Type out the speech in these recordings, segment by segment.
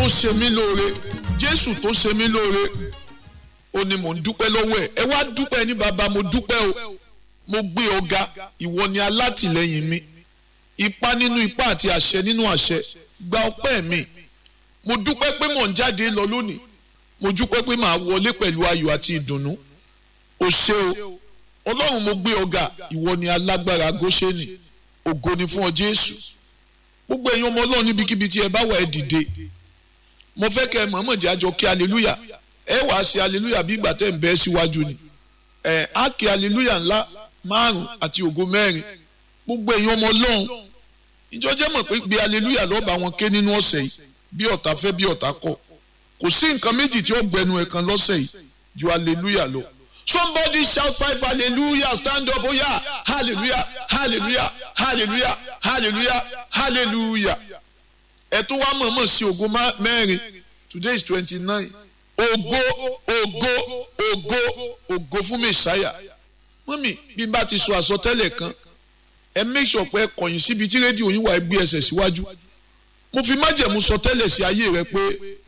tó ṣe mí lóore jésù tó ṣe mí lóore ó ní mò ń dúpẹ́ lọ́wọ́ ẹ̀ ẹ wá dúpẹ́ ní bàbá mo dúpẹ́ o mo gbé ọ̀gá ìwọ ni alátìlẹ́yìn mi ipá nínú ipá àti àṣẹ nínú àṣẹ gba ọpẹ́ mi mo dúpẹ́ pé mò ń jáde lọ lónìí mo dúpẹ́ pé màá wọlé pẹ̀lú ayọ̀ àti ìdùnnú o ṣé o ọlọ́run mo gbé ọ̀gá ìwọ ni alágbára góṣẹ́nì ògo ni fún ọ jésù gbogbo ẹ̀yin ọmọ ọlọ́run níbikíbi tí ẹ bá wà ẹ dìde mo fẹ́ kẹ́ ẹ mọ̀ọ́mọ̀ jẹ́ àjọ kí aleluya ẹ wàá ṣe aleluya bí ìgbà tẹ́ ń bẹ́ síwájú ni ẹ á kí aleluya ńlá márùn àti ògo mẹ́rin gbogbo ẹ̀yin ọmọ ọlọ́run ìjọ jẹ́ mọ̀ pé gbé aleluya lọ́ba wọn ké nínú ọ̀sẹ̀ yìí bí ọ̀tá fẹ́ bí ọ̀tá kọ̀ kò sí nǹkan méjì tí ó gbẹnu ẹ̀ kan lọ́sẹ̀ yìí ju aleluya lọ somebody shout five hallelujah stand up oh yeah hallelujah hallelujah hallelujah hallelujah hallelujah ẹ tún wá mọ̀ọ́mọ̀ sí ògo mẹ́rin today is twenty nine ògo ògo ògo ògo fún mẹ́sàáyà mọ́mì bí bá ti sọ àsọtẹ́lẹ̀ kan ẹ make sure pé ẹ kọ̀yìn síbi tí rédíò yín wà ẹ gbé ẹsẹ̀ síwájú mo fi májẹ̀mú sọ tẹ́lẹ̀ sí ayé rẹ pé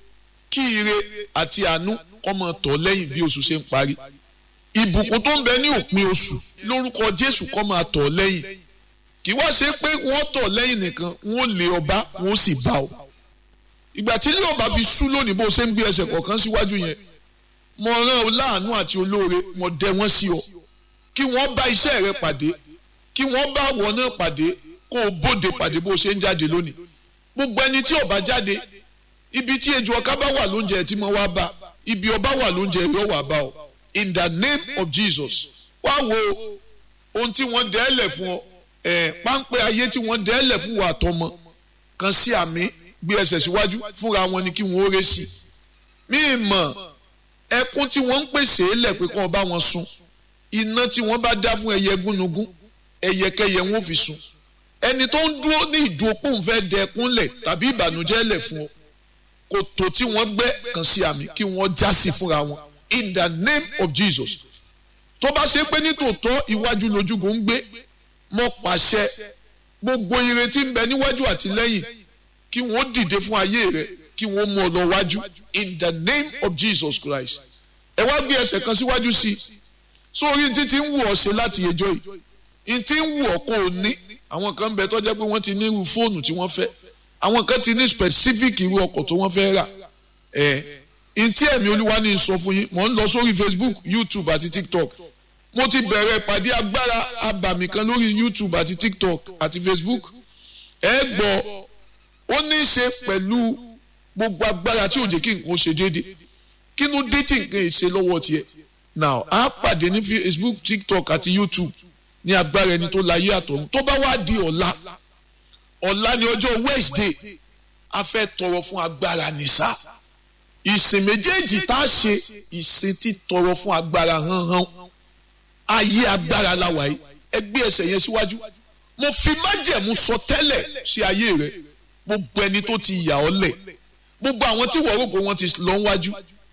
kí ire àti àánú kó máa tọ̀ lẹ́yìn bí oṣù ṣe ń parí ìbùkún tó ń bẹ ní òpin oṣù lórúkọ Jésù kó máa tọ̀ lẹ́yìn kì í wá ṣe pé wọ́n tọ̀ lẹ́yìn nìkan wọ́n lé ọba wọ́n sì bá ọ ìgbà tí ilé ọba fi sú lónìí bó ṣe ń gbé ẹsẹ̀ kọ̀ọ̀kan síwájú yẹn mo rán ọ láàánú àti olóore mo dẹ wọ́n sí ọ kí wọ́n bá iṣẹ́ rẹ pàdé kí wọ́n bá àwọ̀ náà pàdé kó o bóde pàdé bó ṣe ń jáde lónìí gbogbo ẹni tí ọba jáde ibi tí ejò ọká bá wà lóúnjẹ tí mo wá bá ibi ọba wà lóúnjẹ yóò wà bá ọ in the name of Jesus wá wo ohun tí wọ́n dẹ́ẹ̀lẹ̀ fún ọ ẹ̀ páńpẹ́ ayé tí wọ́n dẹ́ẹ̀lẹ̀ fún wa àtọmọ kan sí àmì gbé ẹsẹ̀ síwájú fúnra wọn ni kí wọ́n ó ré sí mí mọ̀ ẹkún tí wọ́n ń pèsè lẹ̀ pé kí wọ́n bá wọn sun iná tí wọ́n bá dá fún ẹyẹ gúnugún ẹyẹkẹyẹ wọn ò fi sun ẹni tó ń dúró ní ìdúrópò ń fẹ́ dẹkún lẹ̀ tàbí ìbànújẹ́ lẹ̀ fún ọ kòtò tí wọ́n gbẹ́ kan sí àmì kí wọ́n já sí fúnra wọn in the name of Jesus tó bá ṣe pé nítòótọ́ iwájú lójúgun ń gbé mo pàṣẹ gbogbo ire tí ń bẹ níwájú àti lẹ́yìn kí wọ́n dìde fún ayé rẹ kí wọ́n mú ọ lọ wájú in the name of Jesus Christ ẹ wá gbé ẹsẹ̀ kan síwájú sí i sórí tí ti ń wù ọ́ ṣe láti ẹjọ́ yìí n ti ń wù ọ́ kó o ní àwọn kan bẹ tó jẹ́ pé wọ́n ti ní irú fóònù tí wọ́n fẹ́ àwọn kan ti ní specific irú ọkọ̀ tó wọ́n fẹ́ rà ẹ̀ n tí ẹ̀mí olúwa ní sọ fún yín mò ń lọ sórí Facebook YouTube àti TikTok mo ti bẹ̀rẹ̀ ìpàdé agbára abàmì kan lórí YouTube àti TikTok àti Facebook ẹ gbọ́ ó ní í ṣe pẹ̀lú gbogbo agbára tí ò jẹ́ kí nǹkan ṣe déédéé kí ló dé tí nǹkan ṣe lọ́wọ́ tiẹ̀ now a pàdé ní Facebook TikTok àti YouTube ní agbára ẹni tó láyé àtọ̀run tó bá wá di ọ̀la ọ̀la ní ọjọ́ Wednesday a fẹ́ tọrọ fún agbára nìṣá ìsìn méjèèjì tá a ṣe ìsìn tí tọrọ fún agbára hánhán ayé agbára la wà yìí ẹ gbé ẹsẹ̀ yẹn síwájú mo fi májẹ̀mú sọ tẹ́lẹ̀ sí ayé rẹ gbogbo ẹni tó ti yà ọ́ lẹ̀ gbogbo àwọn tí wọ́n rò pé wọ́n ti lọ wájú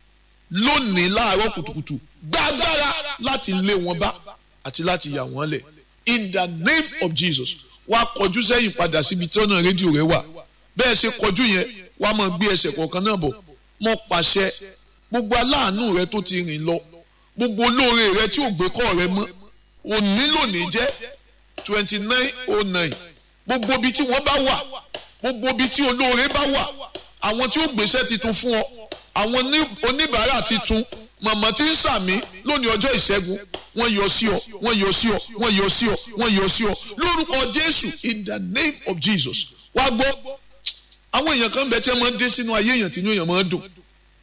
lónìí láàárọ̀ kùtùkùtù gbàgbára láti lé wọn bá àti láti yà wọ́n lẹ̀ in the name of Jesus wá kọjú sẹ́yìn padà síbi tí ọ̀nà rédíò rẹ wà bẹ́ẹ̀ ṣe kọjú yẹn wá máa gbé ẹsẹ̀ kọ̀ọ̀kan náà bọ̀ mo pàṣẹ gbogbo aláàánú rẹ tó ti rìn lọ gbogbo olóore rẹ tí ò gbé kọ́ rẹ mọ́ òní lónìí jẹ́ twenty nine oh nine gbogbo ibi tí wọ́n bá wà gbogbo ibi tí olóore bá wà àwọn tí ó gbéṣẹ́ titun fún ọ àwọn oníbàárà titun màmá tí ń sàmí lónìí ọjọ́ ìṣẹ́gun wọ́n yọ sí ọ wọ́n yọ sí ọ wọ́n yọ sí ọ wọ́n yọ sí ọ lórúkọ Jésù in the name of Jesus wá gbọ́ àwọn èèyàn kan bẹ tí wọ́n máa ń dé sínú ayé èèyàn tí inú èèyàn máa ń dùn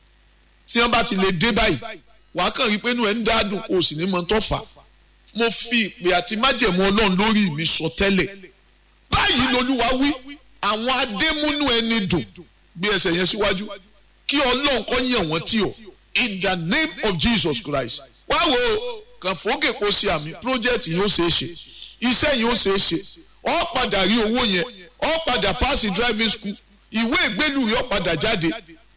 tí wọ́n bá ti lè dé báyìí wàá kàn rí pé inú ẹ̀ ń dádùn o sì ní mọ tó fà mo fi ìpè àti májẹ̀mú Ọlọ́run lórí mi sọ tẹ́lẹ̀ báyìí lolúwa wí àwọn adémúnú ẹni dùn gbé ẹsẹ̀ yẹn síwájú kí Ọlọ́run kó yàn wọ́n tí o in the name of Jesus Christ wá wo kàn fòókè kó ṣe àmì project yìí ó ṣeé ṣe iṣẹ́ yìí ó ṣeé ṣe ọ padà rí owó yẹn ọ padà pass driving school ìwé ìgbélú rẹ ọ padà jáde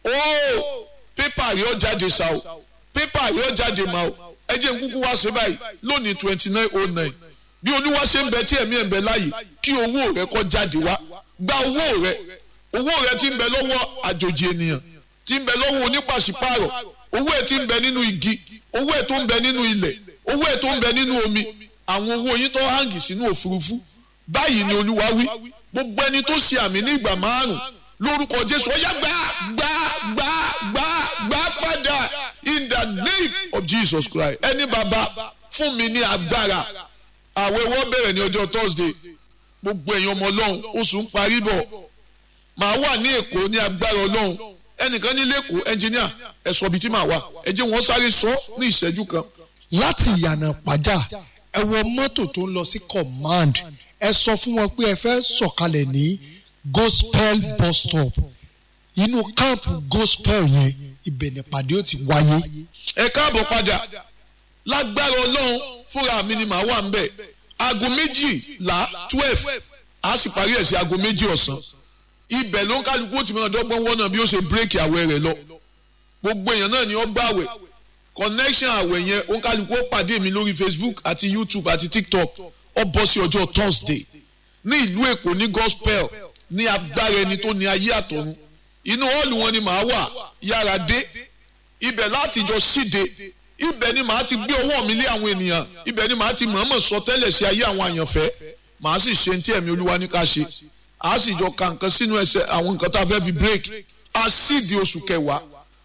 ó pépà rẹ ọ jáde ṣá o pépà rẹ ọ jáde mà o ẹ jẹ́ n kúkú wá ṣe báyìí lónìí twenty nine oh nine bí olúwa ṣe ń bẹ tí ẹ̀mí ẹ̀ ń bẹ láàyè kí owó rẹ kó jáde wá gba owó rẹ owó rẹ ti ń bẹ lọ́wọ́ àjòjì ènìyàn ti ń bẹ lọ́wọ́ onípàṣípààrọ̀ owó ẹ̀ ti ń bẹ nínú igi owó ẹ̀ tó ń bẹ nínú ilẹ̀ owó ẹ̀ tó ń bẹ nínú omi àwọn owó yín tó hàngì sínú òfurufú báyìí ni olúwa wí gbogbo ẹni tó ṣe àmì ní ìgbà márùn lórúkọ jésù ó yá gbà gbà gbà gbà gbà padà in the name of jesus christ ẹni bàbá fún mi ní agbára àwẹ̀ wọ́n bẹ̀rẹ̀ ní ọjọ́ thursday gbogbo èèyàn ọmọ ọlọ́run oṣù ń parí bọ̀ màá wà ní èkó ní agbára ọlọ́run ẹnìkan ní lẹ́kọ̀ọ́ ẹnjìníà ẹ sọ ibi tí màá wà ẹ jẹ́ wọ́n sáré sọ ní ìṣẹ́jú kan. láti ìyànà pàjá ẹ wọ mọ́tò tó ń lọ sí command ẹ sọ fún wọn pé ẹ fẹ́ sọ̀kalẹ̀ ní gospel bus stop inú káàmpù gospel yẹn ibẹ̀ nípàdé ó ti wáyé. ẹ káàbọ̀ padà lágbára ọlọ́run fúnra mi ni màá wà ń bẹ̀ aago méjìlá twelve a sì parí ẹ̀ sí aago méjì ọ̀sán ibẹ̀ ló ń kálukú ó ti mọ̀ ọ̀dọ́gbọ́n wọ́nà bí ó ṣe bírèkì àwẹ̀ rẹ̀ lọ gbogbo èèyàn náà ni ó gbà àwẹ̀ connection àwẹ̀ yẹn ó ń kálukú ó pàdé mi lórí facebook àti youtube àti tiktok ó bọ́ sí ọjọ́ thursday ní ìlú èkó ní gospel ní agbára ẹni tó ní ayé àtọ̀run inú hall wọn ni màá wà yára dé ibẹ̀ láti jọ síde ibẹ̀ ni màá ti gbé ọwọ́ mi lé àwọn ènìyàn ibẹ̀ ni màá ti mọ̀ọ́mọ̀ sọ tẹ́lẹ̀ sí ayé àwọn àyànfẹ́ màá sì ṣe ní tí ẹ̀mí olúwa ní ká ṣe a sì jọ ka nǹkan sínú ẹsẹ̀ àwọn nǹkan tá a fẹ́ fi break a sì di oṣù kẹwàá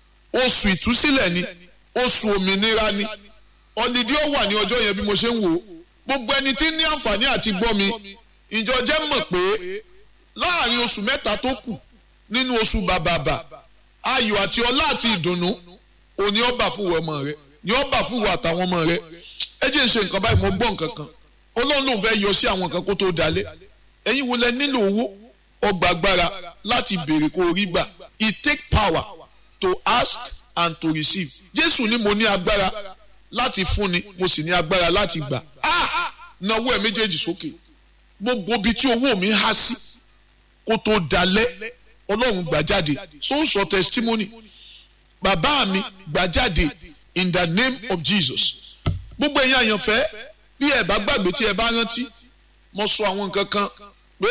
oṣù ìtúsílẹ̀ ni oṣù òmìnira ni ọ̀nìdí ó wà ní ọjọ́ yẹn bí mo ṣe ń wò ó gbogbo ẹni tí ní àǹfààní àti gbọ́ mi ìjọ jẹ́ mọ̀ pé láàrin oṣù mẹ́ta tó kù nínú oṣù bàbàbà ayọ̀ àti ọlá àti ìdùnnú òní ọba fún ọmọ rẹ ní ọba fún wa àtàwọn ọmọ rẹ ẹ jẹ́ ń ṣe nǹkan báyìí mo gbọ́ nǹkan kan ọlọ́run ló ń fẹ́ yọ sí àwọn nǹkan kó tó dalẹ̀ ẹ̀yin wo lẹ nílò owó ọgbà agbára láti béèrè kó rí gbà it take power to ask and to receive jésù ní mo ní agbára láti fúnni mo sì ní agbára láti gbà á náwó ẹ méjèèjì sókè gbogbo ibi tí owó mi há sí kó tó dalẹ̀ ọlọ́run gbà jáde so ń sọ testimony bàbá mi gbà jáde in the name of jesus gbogbo ẹ̀yin àyànfẹ́ bí ẹ bá gbàgbé tí ẹ bá rántí mo sọ àwọn nǹkan kan pé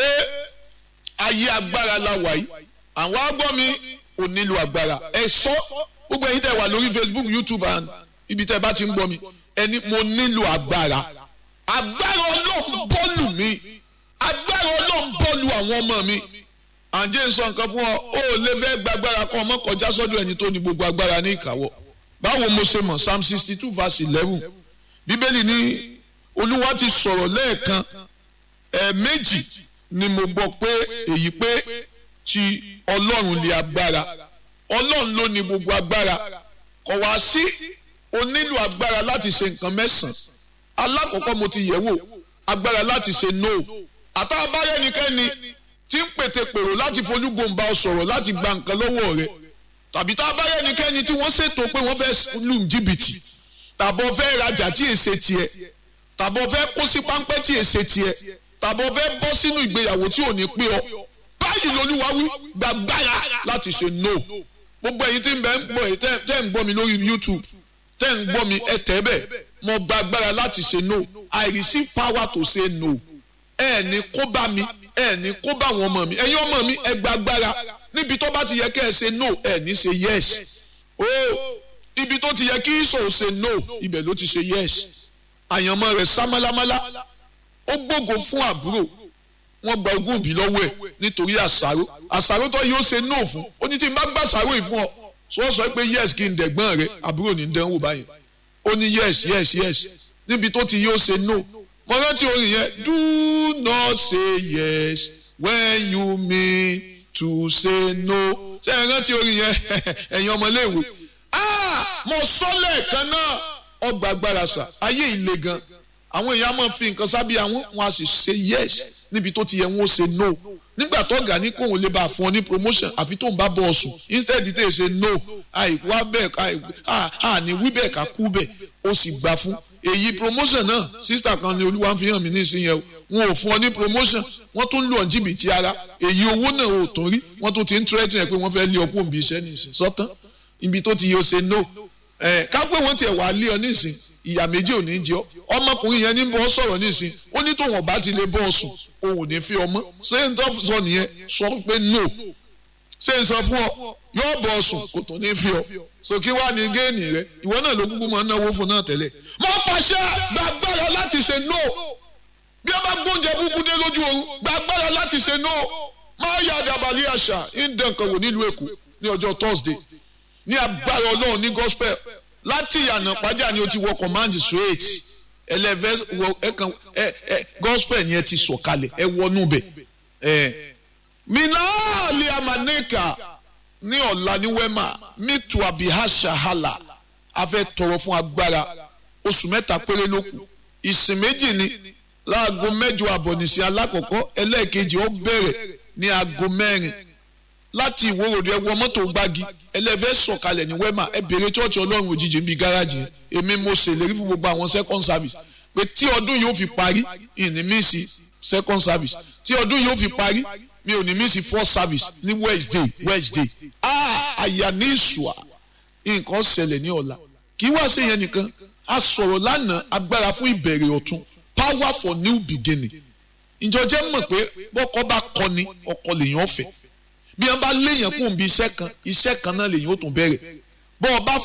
ayé agbára la wà yìí àwọn agbọ́ mi ò nílò agbára ẹ sọ gbogbo ẹ̀yin tẹ́ wà lórí facebook youtube and ibi tẹ́ bá ti ń gbọ́ mi ẹni mo nílò agbára agbára ọlọ́run bọ́ọ̀lù mi agbára ọlọ́run bọ́ọ̀lù àwọn ọmọ mi àǹjẹ́ ń sọ nǹkan fún ọ ó lè fẹ́ gbàgbára kan ọmọ kọjá sọ́dọ̀ ẹni tó ní gbogbo agbára ní ìkáwọ́ báwo mo ṣe mọ̀ psalm sixty two verse eleven bíbélì ní olúwa ti sọ̀rọ̀ lẹ́ẹ̀kan ẹ̀ẹ̀mejì ni mo gbọ́ pé èyí pé ti ọlọ́run lè agbára ọlọ́run ló ní gbogbo agbára kò wá sí o nílò agbára láti ṣe nǹkan mẹ́sàn-án alákọ̀ọ́kọ́ mo ti yẹ̀ wò agbára láti ṣe no àtàbáyé ẹnikẹ́ni tí ń pètè pèrò láti folúgbòǹba ọ sọ̀rọ̀ láti gba nǹkan lọ́wọ́ rẹ̀ tàbí tá a bá yẹ ẹnikẹ́ni tí wọ́n ṣètò pé wọ́n fẹ́ lù jìbìtì tàbọ̀ fẹ́ rajà tí èsè tiẹ̀ tàbọ̀ fẹ́ kó sí páńpẹ́ tí èsè tiẹ̀ tàbọ̀ fẹ́ bọ́ sínú ìgbéyàwó tí ò ní pé ọ báyìí lolúwa wí gbàgbára láti ṣe no gbogbo ẹ̀yin tí ń bẹ ń gbọ́ ẹ̀ tẹ́ ń gbọ́ mi lórí youtube tẹ́ ń gbọ́ mi ẹ tẹ́ bẹ̀ mo gbàgbára láti ṣe no i receive power to say no ẹ ní kó bá mi ẹ ní kó bá àwọn ọmọ mi ẹ̀yin ọmọ mi ẹ gbàgbára níbi tó bá ti yẹ kẹ́ ẹ ṣe no ẹ ní ṣe yes oh ibi tó ti yẹ kí ìṣòro ṣe no ibẹ̀ ló ti ṣe yes àyànmọ́ rẹ̀ sá málámálá ó gbógo fún àbúrò wọ́n gba ogún òbí lọ́wọ́ ẹ̀ nítorí àṣàrò àṣàrò tó yóò ṣe no fún ó ní tí n bá gbà àṣàrò yìí fún ọ sọ sọ pé yes kí n dẹ̀gbọ́n rẹ àbúrò ní dánwò báyìí ó ní yes yes yes níbi tó ti yóò ṣe no mo rántí orin yẹn do not say yes when you mean to say no ṣé ẹ rántí orin yẹn ẹ̀yin ọmọléèwé mo sọ lẹ́ẹ̀kan náà ọgbà agbára sà ayé ìle gan àwọn èèyàn máa fi nǹkan sábẹ́ àwọn wọn a sì ṣe yes níbi tó ti yẹ wọn ó ṣe no nígbà tó ọ̀gá ní kóun lè bá a fún ọ ní promotion àfi tó ń bá bọ̀ ọ̀sùn instead tẹ̀ ṣe no àìkú wá bẹ́ẹ̀ àní wí bẹ́ẹ̀ ká kú bẹ́ẹ̀ ó sì gbà fún èyí promotion náà sísítà kan ní olúwa fi hàn mí ní ìsinyìí o wọn ò fún ọ ní promotion wọ́n tún lù ọ́ jìbìtì ara èyí owó náà ò tún rí wọ́n tún ti ń tírẹ́tì rẹ̀ pé wọ́n fẹ́ lé ọkùn òbí iṣẹ́ nìsín sọ́tán ibi tó ti yẹ ó ṣe no ẹ̀ ká pé wọ́n tiẹ̀ wá lé ọ nísìn ìyà méjì ò ní jẹ ọ́ ọmọkùnrin yẹn ní bọ́ sọ̀rọ̀ nísìn ó ní tóun ọba ti lè bọ́ ọ sùn òun ò ní fi ọmọ ṣé n tó sọ nìyẹn sọ pé no ṣé n sọ fún ọ yóò bọ̀ ọ̀sùn kò tó ní fi ọ so kí wàá ní géènì rẹ ìwọ náà ló kúkú máa ń náwó fún náà tẹ́lẹ̀ mo pàṣẹ gbàgbára láti ṣe no bí a bá gbóúnjẹ kúkú dé lójú oorun gbàgbára láti ṣe no máa yà dàbàlì àṣà ìdẹ̀ǹkan wò nílùú èkó ní ọjọ́ thursday ní agbára ọlọ́run ní gospel láti ìyànà pàjá ni o ti wọ command straight ẹlẹ́fẹ́ wọ ẹ̀kan ẹ̀ ẹ̀ gospel yẹn ti sọ̀kalẹ̀ ẹ wọnú bẹ̀ ẹ̀ minaali amaneka ní ọ̀la ní wema mitu abihasha hala a fẹ́ tọrọ fún agbára oṣù mẹ́ta péré ló kù ìsìn méjì ni láago mẹ́jọ àbọ̀ nìsín alákọ̀ọ́kọ́ ẹlẹ́ẹ̀kejì ó bẹ̀rẹ̀ ní aago mẹ́rin láti ìwòròdú ẹ wọ mọ́tò gbági ẹlẹ́fẹ́ sọ̀kalẹ̀ ní wema ẹ bèrè chọ́ọ̀chì ọlọ́run òjijì níbi gáràjì èmi mo ṣèlérí fún gbogbo àwọn second service pé tí ọdún yóò fi parí ìní mísì second service tí ọdún yóò fi parí mi ò ní mísì first service ní wednesday wednesday ah àyà ní ìṣùà nǹkan ṣẹlẹ̀ ní ọ̀la kì í wá sí yẹn nìkan a sọ̀rọ̀ lánàá agbára fún ìbẹ̀rẹ̀ ọ̀tun power for new beginning ìjọ jẹ́ mọ̀ pé bọ́kọ bá kọni ọkọ lèèyàn fẹ́ bí wọ́n bá léèyàn kún bí iṣẹ́ kan iṣẹ́ kan náà lèèyàn ó tún bẹ̀rẹ̀ bọ́ ọ bá